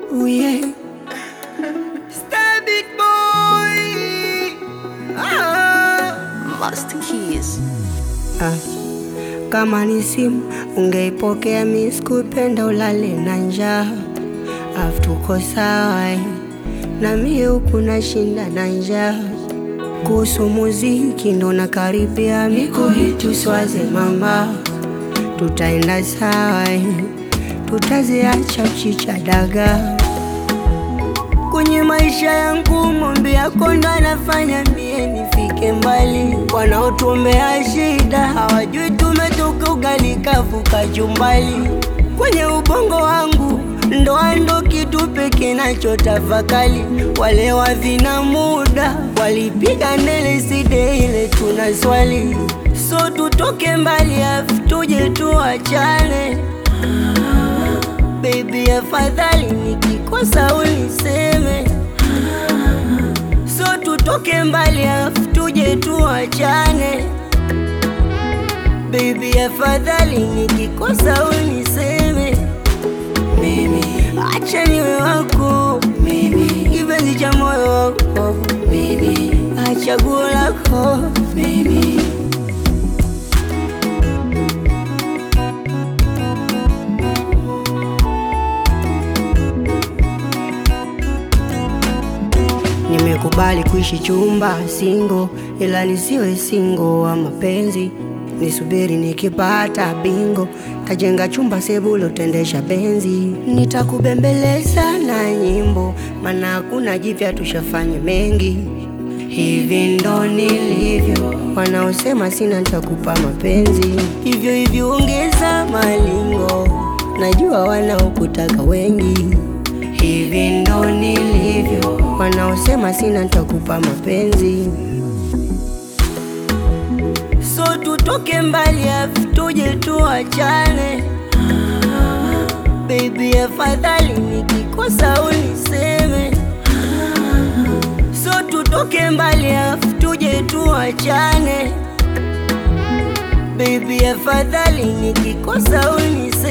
Ooh, yeah. Star big boy. Ah. Master Keys. Ah. Kama ni simu ungeipokea, mi sikupenda ulale na njaa, afu tuko sawa eh. na mie huku nashinda na njaa. Kuhusu muziki ndo nakaribia, miko hitu swaze mama, tutaenda sawa eh. tutaziacha chicha dagaa kwenye maisha yangu mombe yako ndo anafanya mie nifike mbali. Wanaotuombea shida hawajui tumetoka ugali kavu kachumbali. Kwenye ubongo wangu ndoa ndo kitu pekee nachotafakali. Wale wavina muda walipiga ndele side ile tuna swali, so tutoke mbali afu tuje tuachane. Baby, afadhali nikikosa uniseme, so tutoke mbali afu tuje tuachane. Baby, afadhali nikikosa uniseme, mimi acha niwe wako, mimi kipenzi cha moyo wako, mimi achaguo lako, mimi Nimekubali kuishi chumba singo, ila nisiwe singo wa mapenzi. Nisubiri nikipata bingo, tajenga chumba sebulo, tendesha benzi. Nitakubembeleza na nyimbo, maana hakuna jipya, tushafanya mengi. Hivi ndo nilivyo, wanaosema sina nitakupa mapenzi. Hivyo hivyo ongeza malingo, najua wanaokutaka wengi. Hivi ndo nilivyo, wanaosema sina nitakupa mapenzi. So tutoke mbali afu tuje tuachane. Baby, afadhali nikikosa uniseme. So tutoke mbali afu tuje tuachane. Baby, afadhali nikikosa uniseme.